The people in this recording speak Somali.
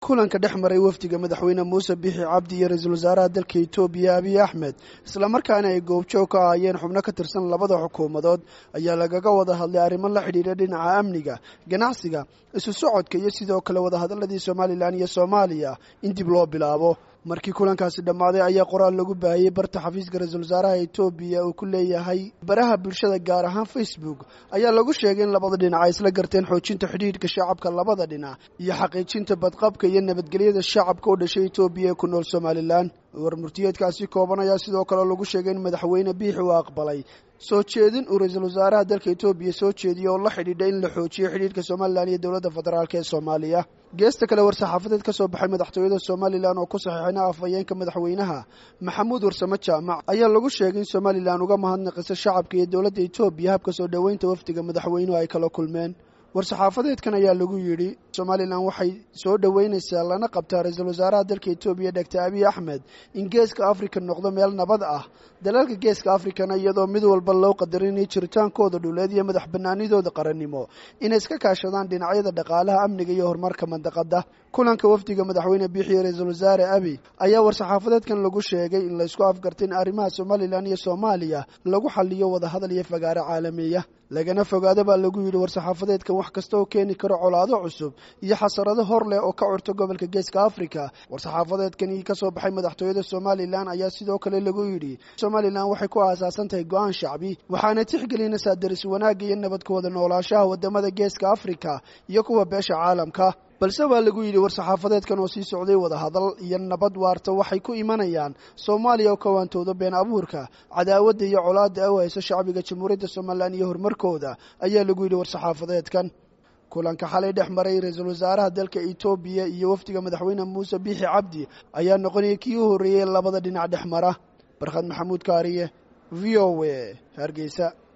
kulanka dhex maray wafdiga madaxweyne muuse bixi cabdi iyo ra-iisul wasaaraha dalka etoobiya abiy axmed islamarkaana ay goobjoog ka ahaayeen xubno ka tirsan labada xukuumadood ayaa lagaga wada hadlay arrimo la xidhiidha dhinaca amniga ganacsiga isu socodka iyo sidoo kale wadahadaladii somalilan iyo soomaaliya in dib loo bilaabo markii kulankaasi dhammaaday ayaa qoraal lagu baahiyey barta xafiiska ra-iisul wasaaraha etoobiya uu ku leeyahay baraha bulshada gaar ahaan facebook ayaa lagu sheegay in labada dhinac ay isla garteen xoojinta xidhiidhka shacabka labada dhinac iyo xaqiijinta badqabka iyo nabadgelyada shacabka u dhashay etoobiya ee ku nool somalilan warmurtiyeedkaasi kooban ayaa sidoo kale lagu sheegay in madaxweyne biixi uu aqbalay soo jeedin uu ra-iisul wasaaraha dalka etoobiya soo jeediyey oo la xidhiidha in la xoojiyo xidhiidhka somalilan iyo dowladda federaalk ee soomaaliya geesta kale war-saxaafadeed ka soo baxay madaxtooyada somalilan oo ku saxiixina afhayeenka madaxweynaha maxamuud warsamo jaamac ayaa lagu sheegay in somalilan uga mahadnaqiso shacabka iyo dowladda etoobiya habka soo dhoweynta wafdiga madaxweynuhu ay kala kulmeen war-saxaafadeedkan ayaa lagu yidhi somalilan waxay soo dhoweynaysaa lana qabtaa ra-iisul wasaaraha dalka etoobiya doctor abiy axmed in geeska afrika noqdo meel nabad ah dalalka geeska afrikana iyadoo mid walba loo qadarinaya jiritaankooda dhuleed iyo madax banaanidooda qarannimo inay iska kaashadaan dhinacyada dhaqaalaha amniga iyo horumarka mandaqada kulanka wafdiga madaxweyne biixiyo ra-iisul wasaare abiy ayaa war-saxaafadeedkan lagu sheegay in laysku afgartay in arrimaha somalilan iyo soomaaliya lagu xaliyo wadahadal iyo fagaaro caalamiya lagana fogaado baa lagu yidhi war-saxaafadeedkan wax kasta oo keeni karo colaado cusub iyo xasarado hor leh oo ka curto gobolka geeska afrika war-saxaafadeedkani ka soo baxay madaxtooyada somalilan ayaa sidoo kale lagu yidhi somalilan waxay ku aasaasan tahay go-aan shacbi waxaana tixgelinaysaa daris wanaagga iyo nabadka wada noolaashaha wadamada geeska afrika iyo kuwa beesha caalamka balse waa lagu yidhi war-saxaafadeedkan oo sii socday wadahadal iyo nabad waarta waxay ku imanayaan soomaaliya oo kawaantooda been abuurka cadaawadda iyo colaadda u hayso shacbiga jamhuuriyadda somalilan iyo horumarkooda ayaa lagu yidhi war-saxaafadeedkan kulanka xalay dhex maray ra-iisul wasaaraha dalka etoobiya iyo wafdiga madaxweyne muuse biixi cabdi ayaa noqonaya kii u horreeyey labada dhinac dhex mara barkhad maxamuud kaariye v o a hargeysa